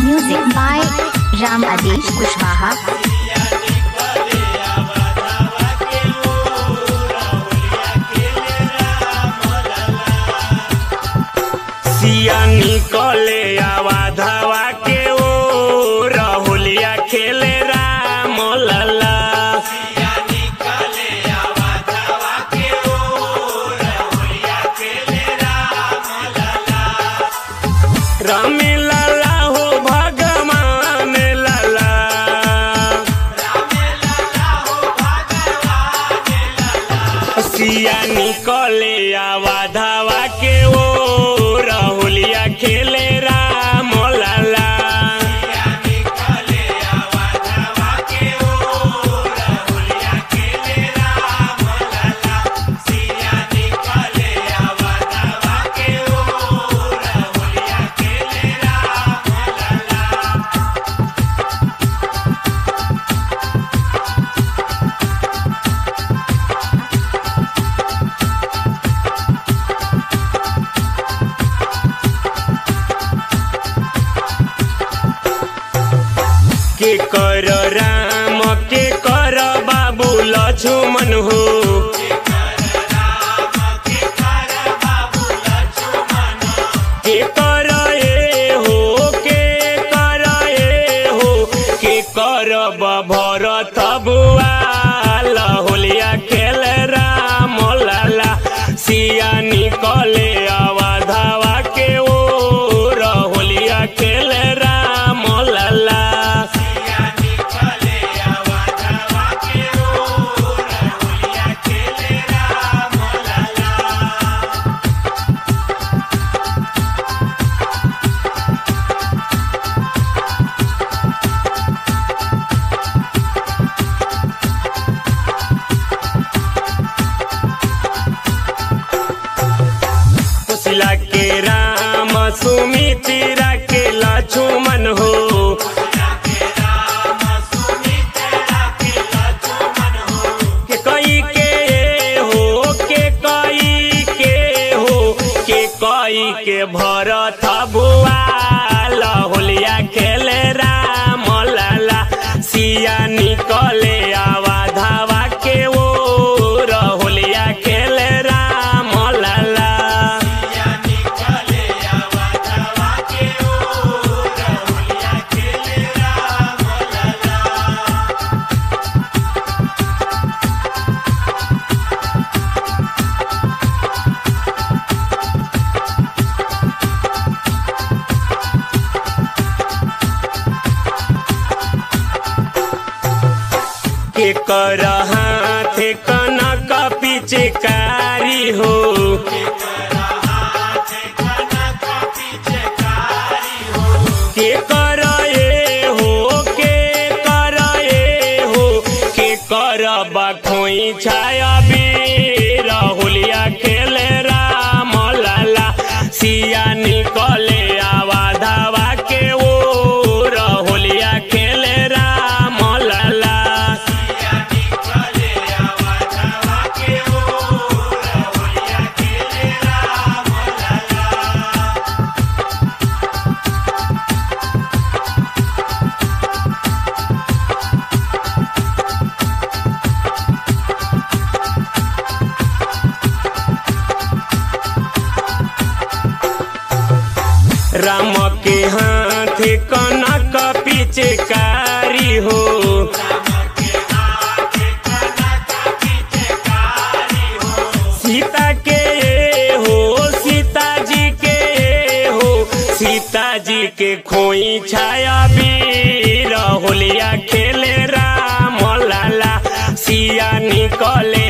Music by Ram Adesh Kushwaha. सिया निकले आवा धावा के ओ राहुलिया खेले राम लला राम लला हो भगवान लला सिया निकले आवा धावा के ओ राहुलिया खेले राम लला के कर राम के कर बाबू लक्ष्मण हो के कर ए हो के कर ए हो के कर भरत बुआ होलिया खेल राम लाला सिया निकले आवा धावा के ओ होलिया खेल राम लाला कुशला के राम सुमित्रा के लक्ष्मण हो के कई के हो के कई के हो के कई के भरत बुआ होलिया खेले राम लाला सिया निकले आवा धावा के ओ होलिया खेले राम लाला के कर हाथ कनक पिचकारी हो के कर ए हो के कर ए हो के कर बखोई छाया बीर होलिया खेले राम लाला सिया निकले आवा धावा के ओ होलिया खेले राम लाला राम के हाथ कनक पिचकारी हो सीता के हो सीता जी के हो सीता जी के खोई छाया बीर होलिया खेले राम लाला सिया निकले